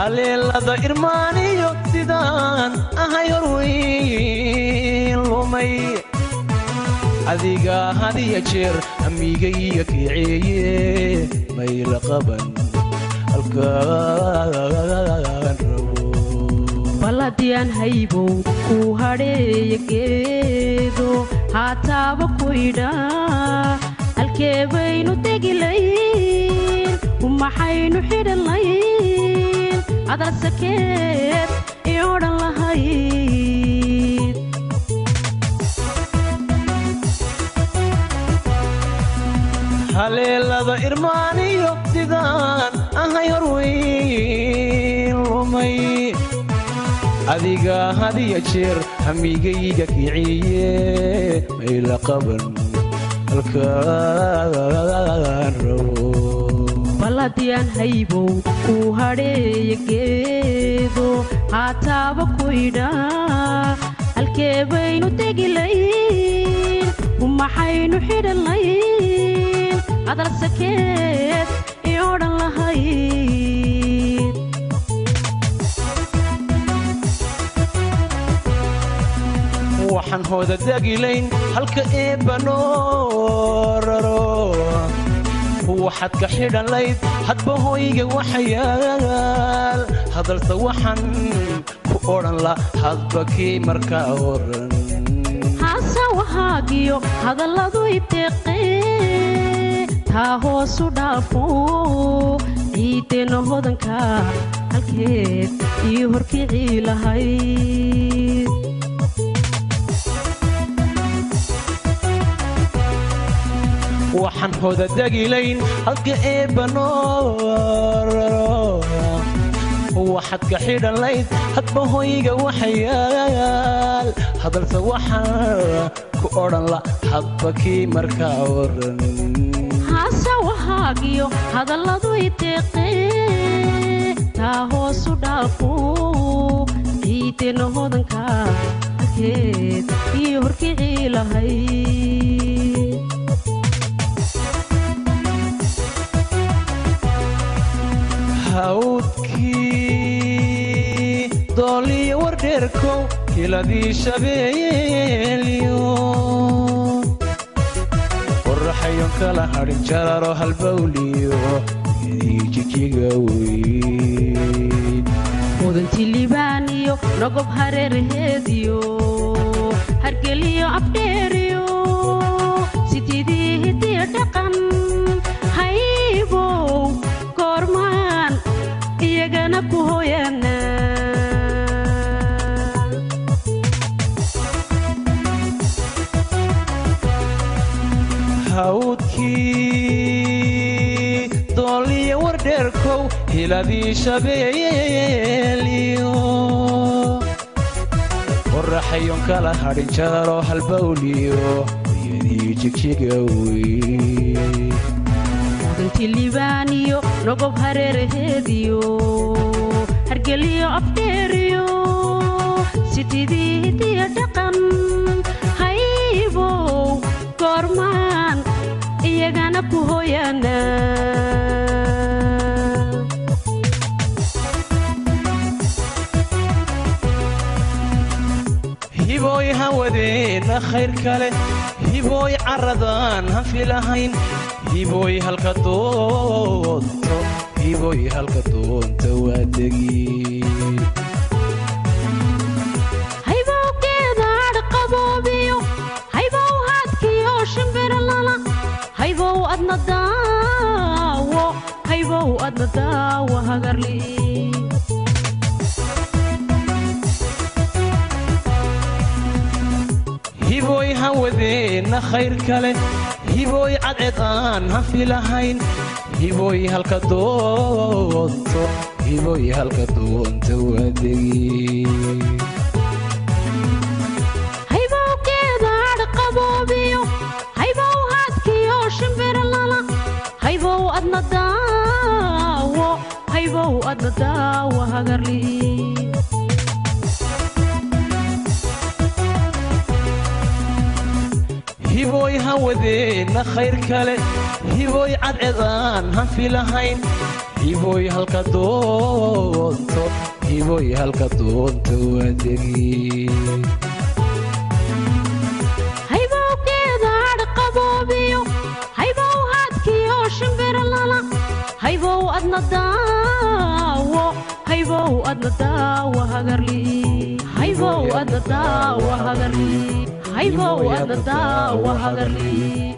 haleelada irmaaniyo sidaan ahay horweyn lumay adiga hadiya jeer amigayga kiceeye mayla qaban halkaan rabo balladiyaan haybow kuu hadheeya geedo haataaba ku idhaa halkee baynu tegilayn maxaynu xidhan layn adalsakeed i odhan lahayd haleelada irmaaniyo sidaan ahay horweyn lumay adiga hadiya jeer hamigayga kiciye mayla qaban halkaan rabo balladiyaan haybow kuu hadheeya geedo haataaba ku idhaa halkee baynu tegilayn maxaynu xidhan layn adalsakeed i odhan lahayd waxaan hooda dagilayn halka eebbanoo raro waxaad ka xidhan layd hadba hoyga waxayaal hadalse waxaan ku odhan la hadba kii markaa oran hase wahaagiyo hadalladu ibteeqee taa hoosu dhaafo ciideenna hodanka halkeed ii horkicii lahayd waxaan hooda dagilayn halka eebbanoo raro waxaad ka xidhan layd hadba hoyga waxayaal hadalse waxaan ku odhan la hadba kii markaa oran hase wahaagiyo hadalladu ibteeqee taa hoosu dhaafo ciideenna hodanka halkeed ii horkicii lahayd hawdkii dooliyo wardheerkow kiladii shabeeliyo qoraxayon kala hadhin jararo halbawliyo gedii jijiga weyn mudanti libaan iyo nogob hareeraheediyo hargeliyo abdheeriyo sididii hidiyo dhaqan haybow goormaan iyagana ku hooyaana hawdkii dooliyo wardheerkow hiladii shabeeliyo qoraxayon kala hadhin jararo halbawliyo gedii jigjiga weyn mudanti libaan iyo nogob hareeraheediyo hargeliyo abdheeriyo sididii hidiyo dhaqan haybow goormaan iyagana ku hooyaana hibooy hawadeenna khayr kale hibooy carradaan ha filahayn hibooy halka doonto hibooy halka doonta waa degi haybow geedaadh qaboobiyo haybow haadkiyo shimbirlala haybow adna daawo haybow adna daawo hagarli hibooy hawadeenna khayr kale hibooy cadcedaan ha filahayn hibooy halka doonto hibooy halka doonta waa degi haybow geedaadh qaboobiyo haybow haadkiyo shimbirlala haybow adna daawo haybow adna daawo hagarli hibooy hawadeenna khayr kale hibooy cadcedaan ha filahayn hiboy halka doonto hiboy halka doonto waadegi haybowgeeda hadh qaboobiyo haybow haadkiyo shimbiro lala haybow adna daawo haybow adna daawo hagarli haybow adna daawo hagarli haybow adna daawo hagarli